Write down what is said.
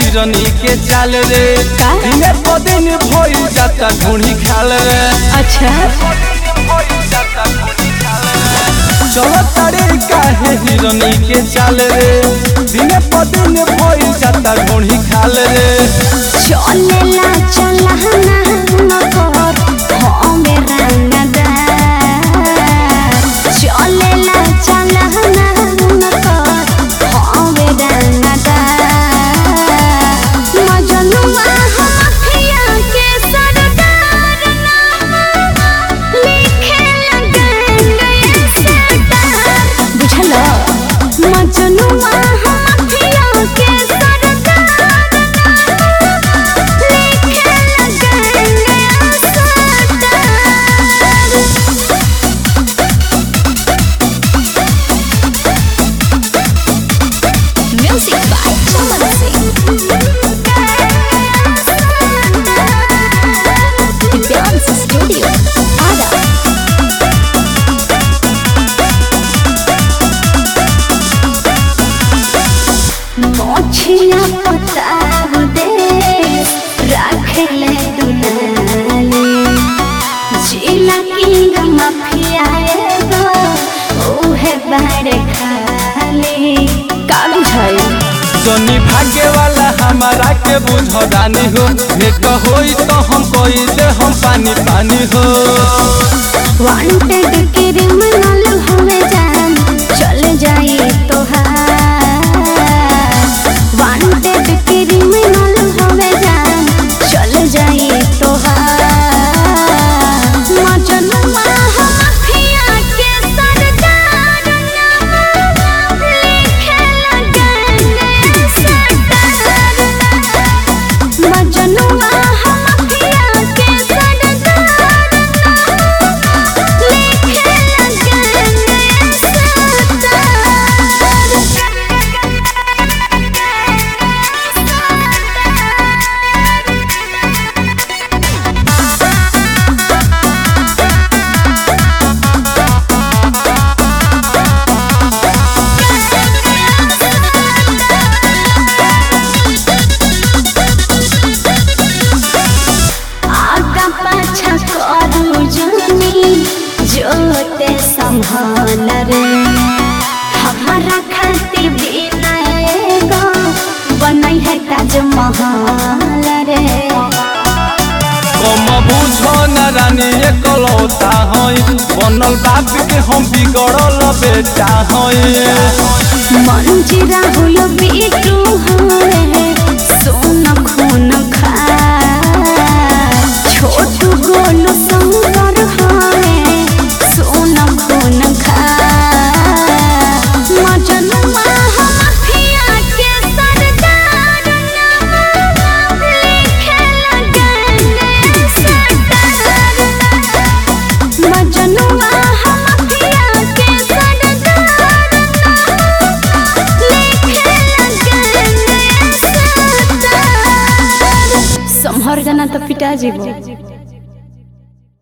हिरनी के चाल रे का? दिने प दिन भइल जाता ढूंढी खाल रे अच्छा चलो तारे काहे हिरनी के चाल रे दिने प दिन भइल जाता ढूंढी खाल रे चलेला चलहना नकर हमे रंगदार चलेला चलहना नकर हमे रंगदार मजनुआ हथिया के सरदार नाम लिखे लगेंगे सरदार बुझलो मजनुआ हथिया के सरदार लिखे लगेंगे सरदार Music by Chaman Singh. The Dance Studio. Ada. मोछिया पताव दे रखले दुनाले जिला किंग माफिया एगो ओहे बारे खाले का बुझाई जनी भाग्य वाला हमारा के बुझदानी हो भेट होई तो हम कोई दे हम पानी पानी हो वांटेड क्रिमिनल हमें जान चल जाए तो वांटेड क्रिमिनल हमें जान चल जाए तो मजनुआ माफिया के सरदार नाम लिखे लगेंगे सरदार मजनुआ माफिया के सरदार लिखे लगेंगे आगा पाछा करू जानी जोते संभाल रे हमारा खातिर बिना एगो बनई है ताजमहल रे कम बुझो न रानी एकलौता हई बनल बाप के हम बिगड़ल बेटा हई मंजी राहुल बीटू हरे सोन खून खा छोटू गोलू शंकर हरे सोन खून खा मजनुआ माफिया के सरदार नाम लिखे लगेंगे सरदार मजनुआ माफिया के सरदार लिखे लगेंगे सरदार संहर जाना तो पिटा जीवो